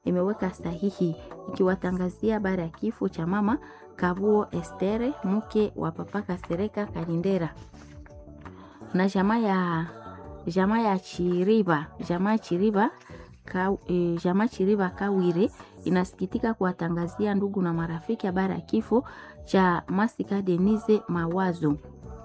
imeweka sahihi ikiwatangazia habari ya kifo cha mama Kabuo Estere, mke wa papa Kasereka Kalindera na jamaa ya jamaa ya Chiriba jamaa Chiriba ka, e, jamaa Chiriba Kawire inasikitika kuwatangazia ndugu na marafiki habari ya kifo cha Masika Denise Mawazo.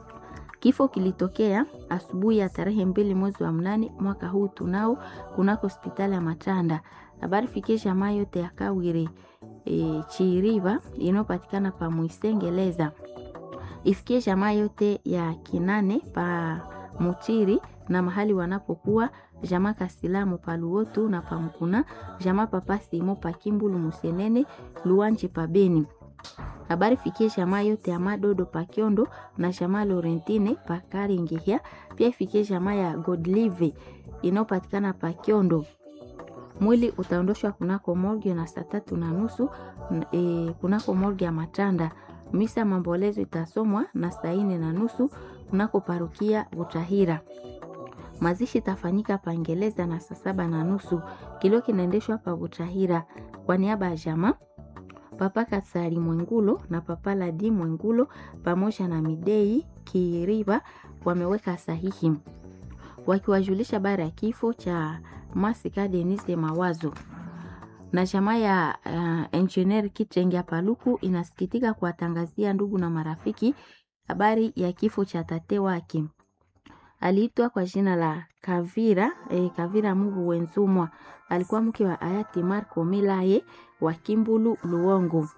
Kifo kilitokea asubuhi ya tarehe mbili mwezi wa mnane mwaka huu tunao kunako hospitali ya Matanda. Habari fikie jamaa yote ya Kawire e, Chiriba inayopatikana pa Mwisengeleza ifikie jamaa yote ya Kinane pa Mutiri na mahali wanapokuwa jamaa Kasilamu pa Luotu na pa Mkuna, jamaa papa Simo pa Kimbulu Musenene Luanji pa Beni. Habari fikie jamaa yote ya Madodo pa Kiondo na jamaa Lorentine pa Karingihia, pia ifikie jamaa ya Godlive inayopatikana pa Kiondo. Mwili utaondoshwa kunako morgue na saa tatu na nusu e, kunako morgue ya Matanda. Misa mambolezo itasomwa na saa nne na nusu kunako parukia Butahira. Mazishi itafanyika Pangeleza na saa saba na nusu. Kilio kinaendeshwa pa Butahira kwa niaba ya jamaa Papa Kasari Mwengulo na Papa Ladi Mwengulo pamoja na Midei Kiriba wameweka sahihi wakiwajulisha habari ya kifo cha Masika Denise Mawazo na jamaa ya uh, engineer Kitenge Paluku inasikitika kuwatangazia ndugu na marafiki habari ya kifo cha tate wake. Aliitwa kwa jina la Kavira eh, Kavira Mugu Wenzumwa. Alikuwa mke wa hayati Marco Milaye wa Kimbulu Luongo.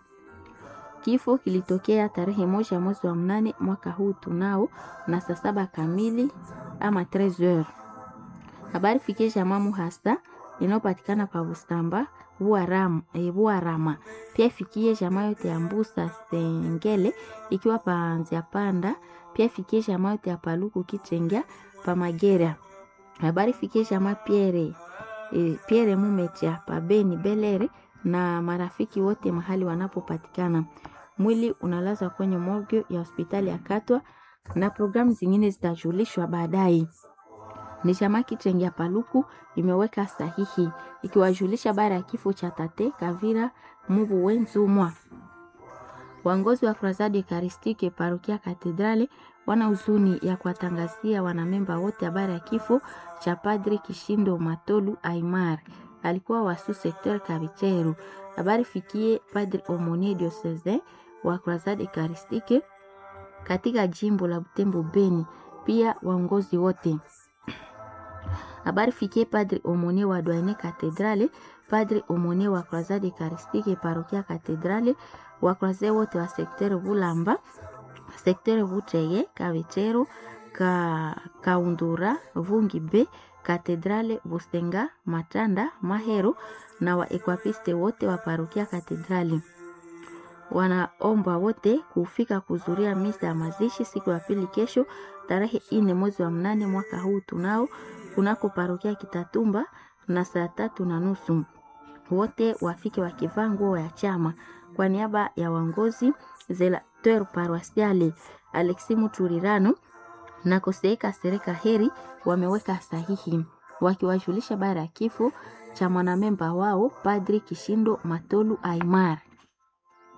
Kifo kilitokea tarehe moja mwezi wa mnane mwaka huu tunao na saa saba kamili ama 13h. Habari fikie jamaa Muhasa inayopatikana pa Bustamba Buarama, e, Buarama. Pia ifikie jamaa yote ya Mbusa Sengele ikiwa pa Nzia Panda. Pia ifikie jamaa yote ya Paluku Kitengea pa Magera. Habari fikie jamaa Pierre e, Pierre Mumetia pa Beni Belere na marafiki wote mahali wanapopatikana. Mwili unalazwa kwenye morgue ya hospitali ya Katwa na programu zingine zitajulishwa baadaye ni chama Kitenge ya Paluku imeweka sahihi ikiwajulisha bara ya kifo cha tate Kavira Mubu Wenzumwa. Waongozi wa Krasadi Karistike parokia Katedrale wana huzuni ya kuwatangazia wanamemba wote habari ya kifo cha Padri Kishindo Matolu Aimar, alikuwa wasu sekter Kabicheru. Habari fikie Padri Omonie Diocese wa Krasadi Karistike katika jimbo la Butembo Beni, pia waongozi wote habari fikie Padri Omonie wa Douane Katedrale, Padri Omonie wa Croisade Eucharistique parokia Katedrale, wa Croisade wote wa sektere Bulamba, sektere Buteye, Kavichero, ka Kaundura, Vungi B, Katedrale Bustenga, Matanda, Mahero na wa Equapiste wote wa parokia Katedrale wanaomba wote kufika kuzuria misa ya mazishi siku ya pili kesho tarehe ine mwezi wa mnane mwaka huu tunao kunako parokia Kitatumba na saa tatu na nusu. Wote wafike wakivaa nguo ya chama. Kwa niaba ya waongozi Zelateur Paroisiale Alexi Muturirano na Koseeka Sereka Heri wameweka sahihi wakiwajulisha bara ya kifo cha mwanamemba wao Padri Kishindo Matolu Aimar.